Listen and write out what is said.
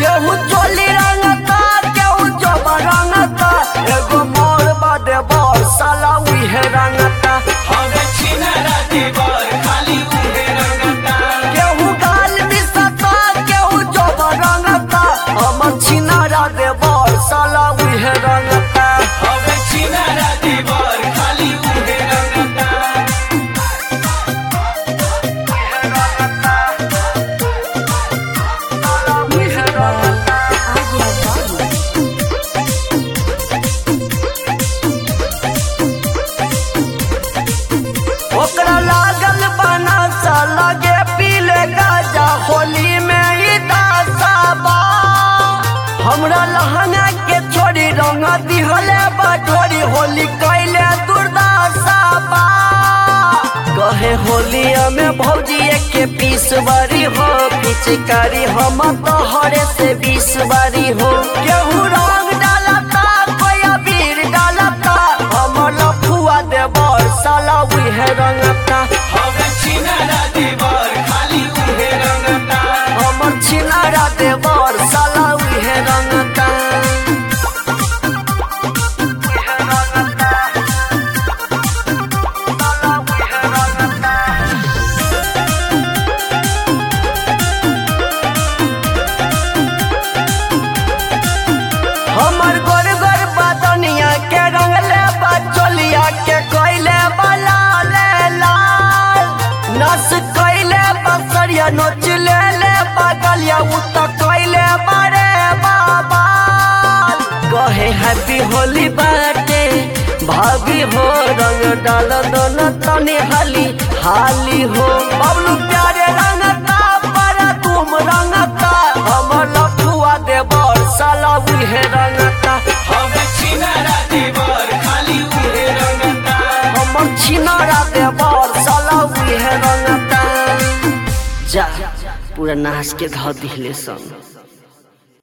केहू चोली रंगता केहू जब रंगता एगो मोर बादे बर साला उहे रंगता हवे छिनारा देवर खाली उहे रंगता केहू गाल मिसता केहू जब रंगता हमर छिनारा दे बर साला उहे रंगता हवे छिनारा देवर खाली उहे रंगता उहे रंगता ओकरा लागल बना सा लगे पीले गाजा होली में ई दासा बा हमरा लहंगा के छोड़ी रंग दिहले बटोरी होली कैले दुर्दासा बा कहे होलिया में भौजी के पीस बारी हो पिचकारी हम तोहरे से बीस बारी हो केहू रंग डालता कोई अबीर डालता हम लफुआ देवर साला उहे रंगता हवे छिनारा देवर खाली उहे रंगता हमर छिनारा देवर साला उहे रंगता उहे रंगता। साला उहे रंगता। हमर गोर गोर बदनिया के रंगले बचोलिया के कोइले बला ले लाल नस कोइले बसरिया नोच ले ले बगलिया उ त कोइले बड़े बाबा कहे हैप्पी होली बाटे भाभी हो रंग डाल दोनों तनी हाली हाली हो बबलू प्यारे रंगता पर तुम रंगता हमर लफुआ देवर साला उहे रंगता हवे छिनारा देवर खाली उहे रंगता हमर छिनारा देवर साला उहे रंगता जा पूरा नाच के धो दिले सन